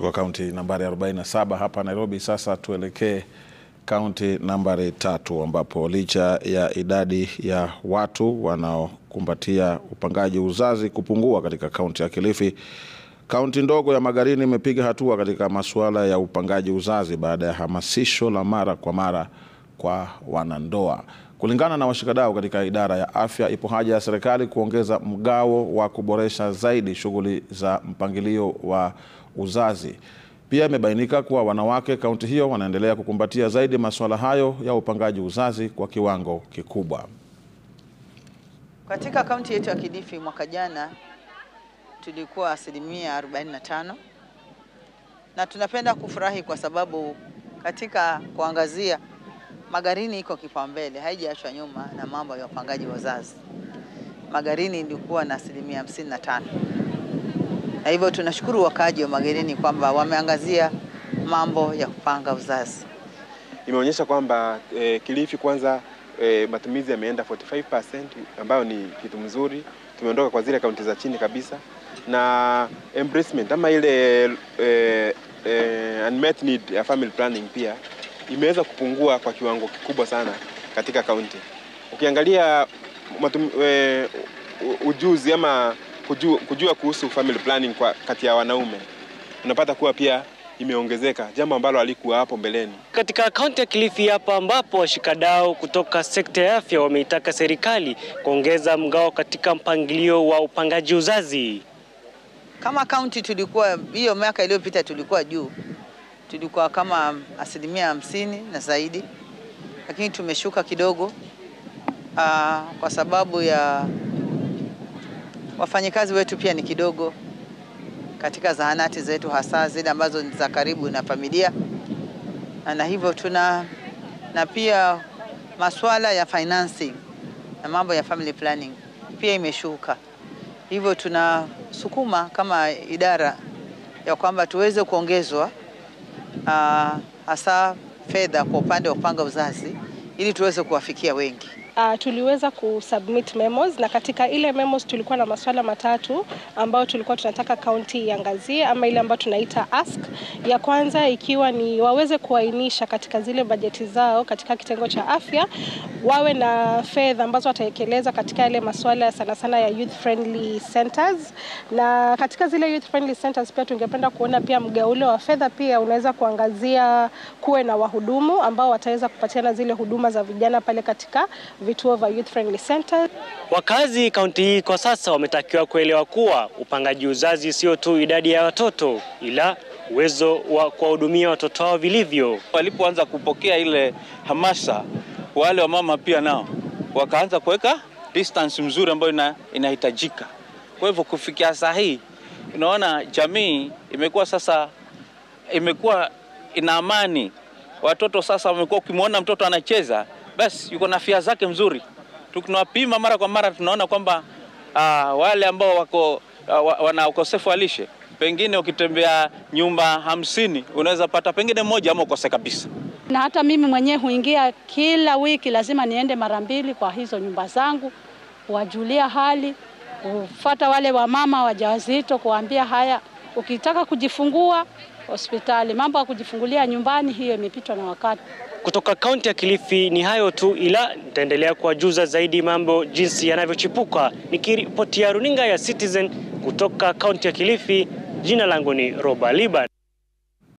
kutoka kaunti nambari 47 hapa Nairobi. Sasa tuelekee kaunti nambari tatu ambapo licha ya idadi ya watu wanaokumbatia upangaji uzazi kupungua katika kaunti ya Kilifi, kaunti ndogo ya Magarini imepiga hatua katika masuala ya upangaji uzazi baada ya hamasisho la mara kwa mara kwa wanandoa. Kulingana na washikadau katika idara ya afya, ipo haja ya serikali kuongeza mgao wa kuboresha zaidi shughuli za mpangilio wa uzazi. Pia imebainika kuwa wanawake kaunti hiyo wanaendelea kukumbatia zaidi masuala hayo ya upangaji uzazi kwa kiwango kikubwa. Katika kaunti yetu ya Kilifi mwaka jana tulikuwa asilimia 45, na tunapenda kufurahi kwa sababu katika kuangazia Magarini iko kipaumbele, haijaachwa nyuma na mambo ya upangaji wa uzazi. Magarini ilikuwa na asilimia 55, na hivyo tunashukuru wakaaji wa Magarini kwamba wameangazia mambo ya kupanga uzazi. Imeonyesha kwamba eh, Kilifi kwanza eh, matumizi yameenda 45% ambayo ni kitu mzuri. Tumeondoka kwa zile kaunti za chini kabisa, na embracement ama ile eh, eh, unmet need ya family planning pia imeweza kupungua kwa kiwango kikubwa sana katika kaunti. Ukiangalia matum, e, ujuzi ama kujua, kujua kuhusu family planning kwa kati ya wanaume unapata kuwa pia imeongezeka, jambo ambalo halikuwa hapo mbeleni. Katika kaunti ya Kilifi hapa ambapo washikadau kutoka sekta ya afya wameitaka serikali kuongeza mgao katika mpangilio wa upangaji uzazi. Kama kaunti tulikuwa hiyo miaka iliyopita tulikuwa juu tulikuwa kama asilimia hamsini na zaidi, lakini tumeshuka kidogo aa, kwa sababu ya wafanyikazi wetu pia ni kidogo katika zahanati zetu, hasa zile ambazo ni za karibu na familia, na hivyo tuna na pia masuala ya financing na mambo ya family planning pia imeshuka, hivyo tunasukuma kama idara ya kwamba tuweze kuongezwa Uh, hasa fedha kwa upande wa kupanga uzazi ili tuweze kuwafikia wengi. Uh, tuliweza kusubmit memos na katika ile memos tulikuwa na masuala matatu ambayo tulikuwa tunataka kaunti iangazie ama ile ambayo tunaita ask. Ya kwanza ikiwa ni waweze kuainisha katika zile bajeti zao katika kitengo cha afya wawe na fedha ambazo wataekeleza katika yale masuala sana sana ya youth friendly centers, na katika zile youth friendly centers pia tungependa kuona pia mgaulo wa fedha pia unaweza kuangazia kuwe na wahudumu ambao wataweza kupatiana zile huduma za vijana pale katika vituo vya youth friendly center. Wakazi kaunti hii kwa sasa wametakiwa kuelewa kuwa upangaji uzazi sio tu idadi ya watoto ila uwezo wa kuwahudumia watoto wao vilivyo. Walipoanza kupokea ile hamasa, wale wa mama pia nao wakaanza kuweka distance mzuri ambayo inahitajika. Kwa hivyo kufikia saa hii, unaona jamii imekuwa sasa imekuwa ina amani. Watoto sasa wamekuwa, ukimwona mtoto anacheza basi yuko na afya zake mzuri. Tunawapima mara kwa mara, tunaona kwamba uh, wale ambao wako uh, wana ukosefu wa lishe, pengine ukitembea nyumba hamsini unaweza pata pengine moja ama ukose kabisa. Na hata mimi mwenyewe huingia kila wiki, lazima niende mara mbili kwa hizo nyumba zangu, kuwajulia hali, kufuata wale wamama wajawazito, kuwaambia haya, ukitaka kujifungua hospitali, mambo ya kujifungulia nyumbani, hiyo imepitwa na wakati. Kutoka kaunti ya Kilifi ni hayo tu, ila nitaendelea kuwajuza zaidi mambo jinsi yanavyochipuka. Nikiripotia runinga ya Citizen kutoka kaunti ya Kilifi, jina langu ni Roba Liban.